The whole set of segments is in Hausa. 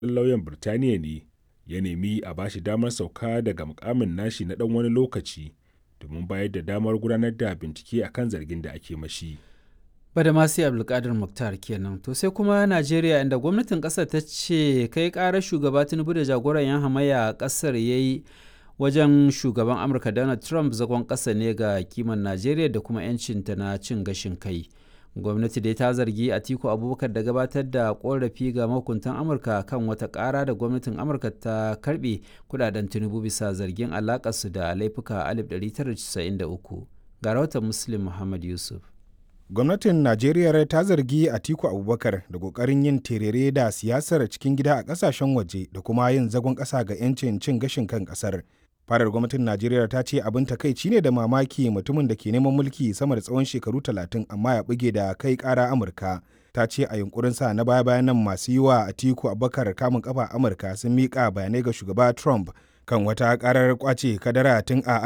lauyan Birtaniya ne ya nemi a bashi damar sauka daga mukamin nashi na ɗan wani lokaci domin bayar da damar gudanar da bincike akan zargin da ake mashi. Badamasi Abdulkadir Mukhtar kenan. To sai kuma Najeriya inda gwamnatin kasar ta ce kai karar shugaba Tinubu da jagoran yan hamayya a kasar ya yi wajen shugaban Amurka Donald Trump zagon ƙasa ne ga kiman Najeriya da kuma 'yancinta na cin gashin kai. Gwamnati dai ta zargi Atiku Abubakar da gabatar da korafi ga mahukuntan Amurka kan wata ƙara da gwamnatin Amurka ta karɓe kudaden Tinubu bisa zargin alakarsu da laifuka 1993. Ga rahoton Muslim Muhammad Yusuf. gwamnatin najeriya ta zargi atiku abubakar da kokarin yin terere da siyasar cikin gida a kasashen waje da kuma yin zagon ƙasa ga 'yancin cin gashin kan ƙasar fadar gwamnatin najeriya ta ce abin takaici ne da mamaki mutumin da ke neman mulki sama da tsawon shekaru talatin amma ya buge da kai ƙara amurka ta ce a yunkurin sa na baya bayan nan masu yi wa atiku abubakar kamun kafa amurka sun miƙa bayanai ga shugaba trump kan wata ƙarar kwace kadara tun a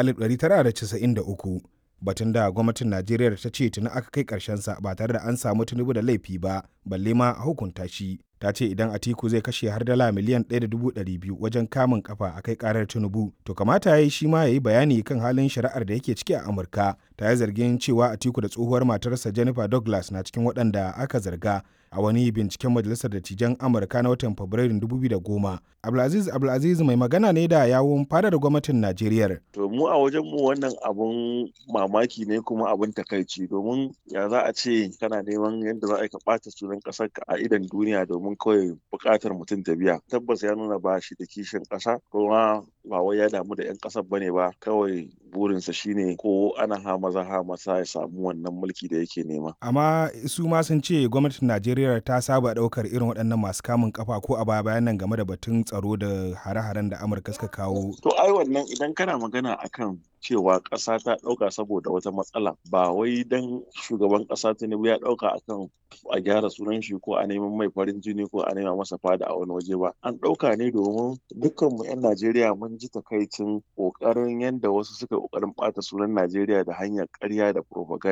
1993 batun da gwamnatin najeriya ta ce tuni aka kai sa ba tare da an samu tunubu da laifi ba balle ma a hukunta shi ta ce idan atiku zai kashe har dala miliyan 1.200 wajen kamun kafa a kai karar tinubu to kamata ya yi shi ma ya yi bayani kan halin shari'ar da yake ciki a amurka ta yi zargin cewa atiku da tsohuwar matarsa jennifer douglas na cikin waɗanda aka zarga a wani binciken majalisar dattijan amurka na watan fabrairun 2010 abdulaziz abdulaziz mai magana ne da yawun fadar gwamnatin najeriya to mu a wajen mu wannan abun mamaki ne kuma abun takaici domin ya za a ce kana neman yadda za a ka ɓata sunan ƙasar ka a idan duniya domin kawai buƙatar mutum ta biya tabbas ya nuna ba shi da kishin ƙasa kuma ba wai ya damu da 'yan ƙasar bane ba kawai burinsa shine ko ana ha maza ha masa ya samu wannan mulki da yake nema amma su ma sun ce gwamnatin najeriya ta saba ɗaukar irin waɗannan masu kamun kafa ko a baya bayan nan game da batun tsaro da hare-haren da amurka suka kawo to ai wannan idan kana magana akan cewa ƙasa ta ɗauka saboda wata matsala ba wai dan shugaban ƙasa tinubu ya ɗauka akan a gyara sunan shi ko a neman mai farin jini ko a nema masa fada a wani waje ba an ɗauka ne domin dukkan mu 'yan najeriya mun ji takaicin ƙoƙarin yadda wasu suka ƙoƙarin ɓata sunan najeriya da hanyar ƙarya da propaganda